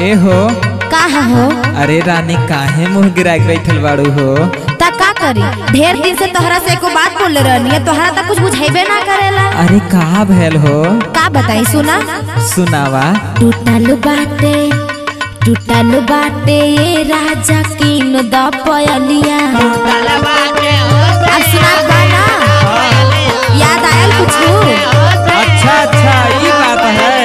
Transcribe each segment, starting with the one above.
ए हो का हो अरे रानी काहे मुंह गिरा के बैठल बाड़ू हो ता का करी ढेर दिन से तोहरा से एको बात बोले रहनी है तोहरा तक कुछ बुझाइबे ना करेला अरे कहा भैल हो का बताई सुना सुनावा टूटल बाटे टूटल बाटे ये राजा कीन द पयलिया अब सुना गाना याद आयल कुछ अच्छा अच्छा ये बात है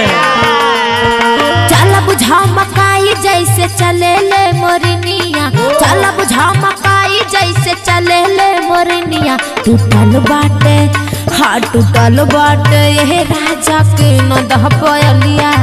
चल बुझाओ मकाई जैसे चले ले मोरनिया चल बुझाओ मकाई जैसे चले ले मोरनिया टूटल बाटे हाँ टूटल बाटे ये राजा के न दह पयलिया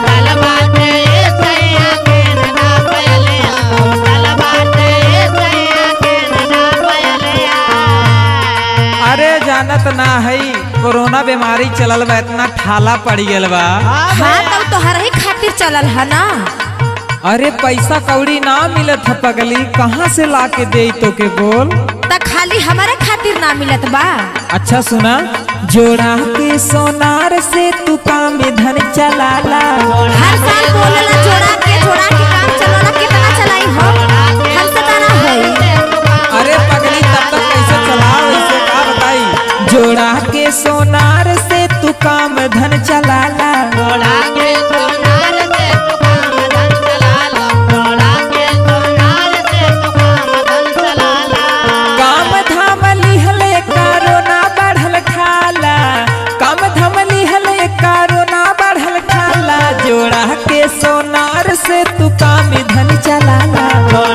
अरे जानत ना है कोरोना बीमारी चलल बा इतना ठाला पड़ गल बा हाँ तब तोहरा ही खातिर चलल है ना अरे पैसा कौड़ी ना मिलत है पगली कहाँ से ला के दे तो के बोल त खाली हमारे खातिर ना मिलत बा अच्छा सुना जोड़ा के सोनार से तू काम में धन चलाला हर साल बोलेला जोड़ा के जोड़ा के काम चलाना कितना चलाई हो हमसे त ना होई अरे पगली तब तक कैसे चलाओ इसे का बताई जोड़ा के सोनार से तू काम धन चलाला काम धाम लिहले कारोना बढ़ल खाला काम धाम लिहले कारोना बढ़ल खाला जोड़ा के सोनार से तू काम धन चलाला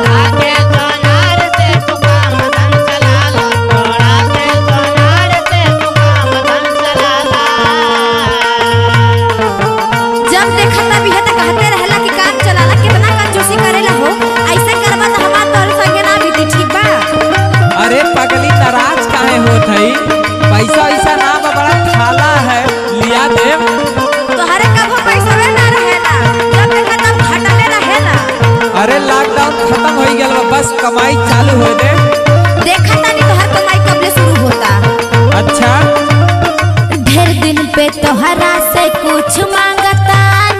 जब देखा तब यह तो कहते रहला कि काम चलाला कितना कंजूसी करेला हो ऐसे करबा तो हमार तोर संगे ना बीती ठीक बा अरे पगली नाराज काहे होत हई पैसा वैसा ना बा बड़ा थाला है लिया दे तोहरे कबो पैसा वे ना रहेला जब देखा तब घटले रहेला अरे लॉकडाउन खत्म हो गया बा बस कमाई चालू हो दे देखा तानी तोहर कमाई कब ले शुरू होता अच्छा ढेर दिन पे तोहरा से कुछ मांगता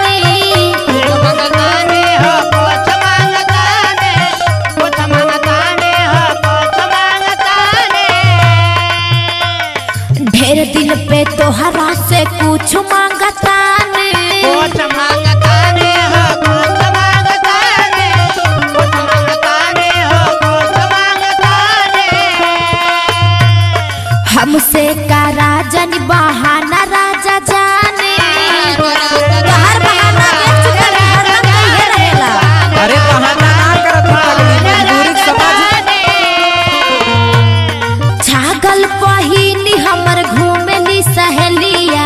नहीं ढेर दिन पे तोहरा से कुछ मांगता नहीं हमसे का राजन बहाना राजा जाने तोहर बहाना देख चुका है, हरदम कहिए रहेला अरे बहाना ना करत हई पगली मजबूरी के समझ छागल पहिनी हमर घूमेली सहेलिया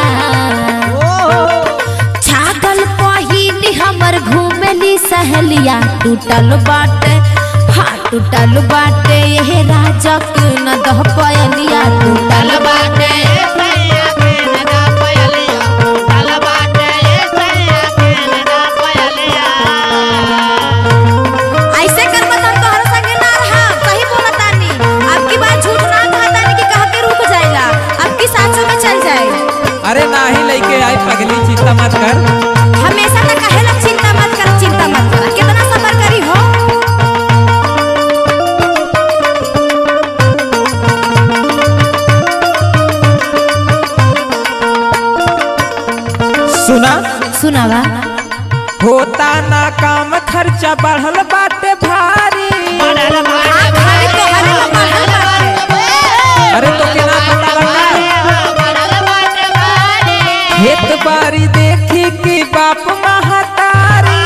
छागल पहिनी हमर घूमेली सहेलिया टूटल बाटे हाँ टूटल बाटे ये राजा के न दह पयलिया टूटल बाटे ऐसे कर बतन तोहर संगे ना रहा सही बोलतानी अब की बात झूठ ना कहतानी कि कह के रुक जाइला अब की साचो में चल जाए अरे ना ही लेके आई पगली चिंता मत कर हमेशा तो कहेला चिंता मत कर चिंता मत कर कितना सबर करी हो सुना सुनावा होता ना काम खर्चा बढ़ल बाटे भारी हाँ, खाली तोहरे में बढ़ल बाटे। अरे तो केना पता लगा खेत बारी देखी कि बाप महतारी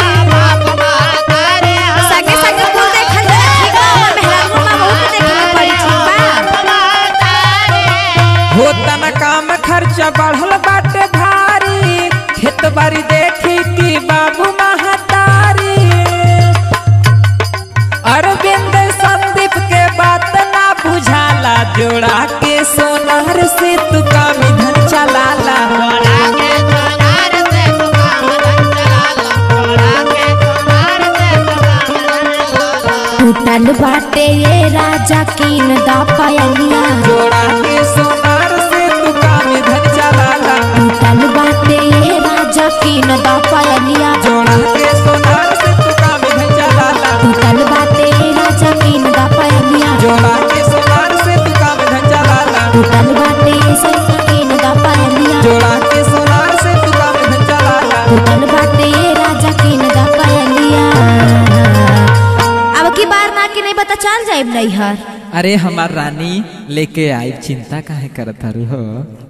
सगे सगे कुल देखल जाला, ठीक बा? हमर मेहरारू माँ बहू के देखे के पड़ी, ठीक बा? होता ना काम खर्चा बढ़ल बाटे भारी खेत बारी देखी कि बाबू महतारी अरविंद संदीप के बात ना बुझाला जोड़ा के सोनार से तू काम धन चलाला टूटल बाटे ये राजा कीन दा पयलिया जोड़ा के सोनार से तू काम धन चलाला टूटल बाटे ये राजा कीन दा पयलिया जोड़ा के सोनार से जाए नैहर अरे हमार रानी लेके आई चिंता काहे करत हरु हो